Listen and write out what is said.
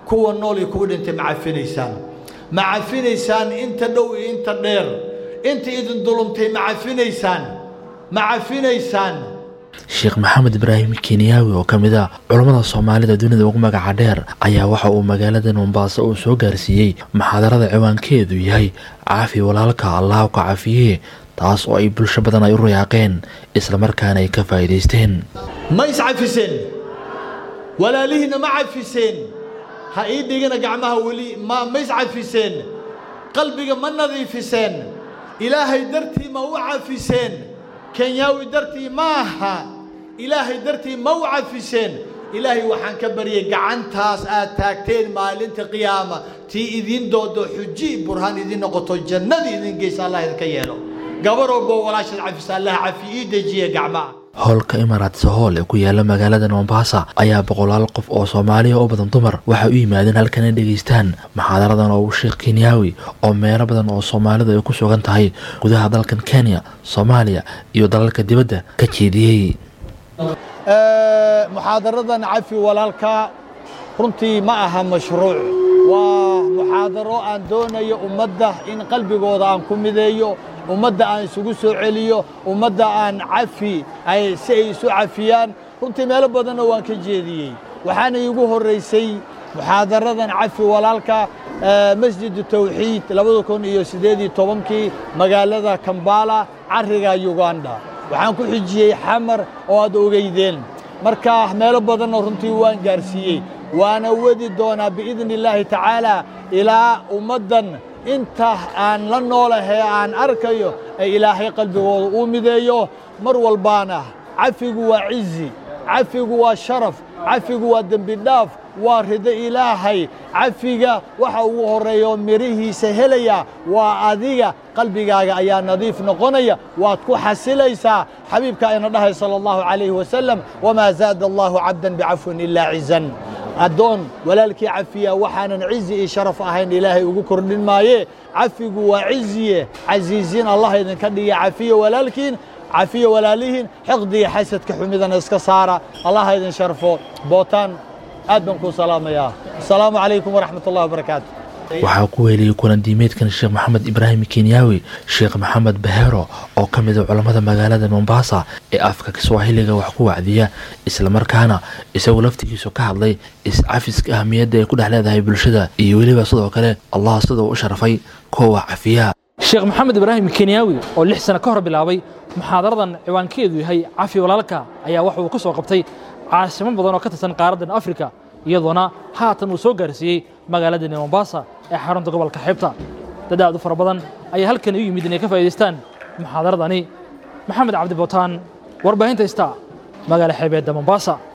kuwa nool iyo kuwa dhintay ma cafinaysaan ma cafinaysaan inta dhow iyo inta dheer inta idin dulumtay ma cafinaysaan ma cafinaysaan sheekh maxamed ibraahim kenyaawi oo ka mid a culammada soomaalida dunida ugu magaca dheer ayaa waxa uu magaalada mombaaso uu soo gaarsiiyey maxaadarada ciwaankeedu yahay caafi walaalka allaah ka cafiyee taas oo ay bulsho badan ay u rayaaqeen islamarkaana ay ka faa'iidaysteen ma iscafiseen walaalihiinna ma cafiseen ha ii dhigina gacmaha weli ma ma iscafiseen qalbiga ma nadiifiseen ilaahay dartii ma u cafiseen kenyaawi dartii ma aha ilaahay dartii ma u cafiseen ilaahay waxaan ka baryay gacantaas aad taagteen maalinta qiyaama tii idiin doodo xuji burhaan idiin noqoto jannadii idin geysa allah idinka yeelo gabar walbo walaashaad cafisa allah cafi ii dejiye gacmaha howlka imaaraats hool ee ku yaala magaalada mombasa ayaa boqolaal qof oo soomaaliya oo badan dumar waxay u yimaadeen halkan ay dhegaystaan maxaadaradan oo uu sheekh kenyaawi oo meelo badan oo soomaalidu ay ku sugan tahay gudaha dalkan kenya soomaaliya iyo dalalka dibadda ka jeediyey muxaadaradan cafi walaalka runtii ma aha mashruuc waa muxaadaro aan doonayo ummadda in qalbigooda aan ku mideeyo ummadda aan isugu soo celiyo ummadda aan cafi ay si ay isu cafiyaan runtii meelo badanna waan ka jeediyey waxaana iigu horraysay muxaadaradan cafi walaalka masjidu tawxiid labada kun iyo siddeed iyo tobankii magaalada kambala carriga uganda waxaan ku xijiyey xamar oo aad ogeydeen marka meelo badanna runtii waan gaarsiiyey waana wadi doonaa biidni illaahi tacaala ilaa ummaddan inta aan la noolahee aan arkayo ee ilaahay qalbigooda uu mideeyo mar walbaana cafigu waa cizi cafigu waa sharaf cafigu waa dembi dhaaf waa rido ilaahay cafiga waxa ugu horreeyo mirihiisa helaya waa adiga qalbigaaga ayaa nadiif noqonaya waad ku xasilaysaa xabiibka ayna dhahay sala allahu calayhi wasalam wamaa zaada allahu cabdan bicafwin ilaa cizan addoon walaalkii cafiya waxaanan cizi iyo sharaf ahayn ilaahay ugu kordhin maaye cafigu waa ciziye casiisiin allah idinka dhiga cafiya walaalkiin cafiya walaalihiin xiqdiga xasadka xumidana iska saara allah idin sharfo bootaan aad baan kuu salaamayaa asalaamu calaykum waraxmat ullahi wabarakaatu waxaa ku weeliyey kulan diimeedkan sheekh maxamed ibraahim kenyaawi sheekh maxamed bahero oo ka mid a culammada magaalada mombasa ee afka kiswaahiliga wax ku wacdiya islamarkaana isagu laftigiisu ka hadlay is-cafiska ahmiyadda ay ku dhex leedahay bulshada iyo weliba sidoo kale allah siduu u sharfay kuwa cafiya sheekh maxamed ibraahim kenyaawi oo lix sano ka hor bilaabay muxaadaradan ciwaankeedu yahay cafi walaalka ayaa waxa uu ka soo qabtay caasimo badan oo ka tirsan qaaraddan afrika iyadoona haatan uu soo gaarsiiyey magaaladani mombasa ee xarunta gobolka xeebta dad aad u fara badan ayaa halkan u yimid inay ka faa'idaystaan muxaadaradani maxamed cabdi bootaan warbaahinta ista magaala xeebeedda mombasa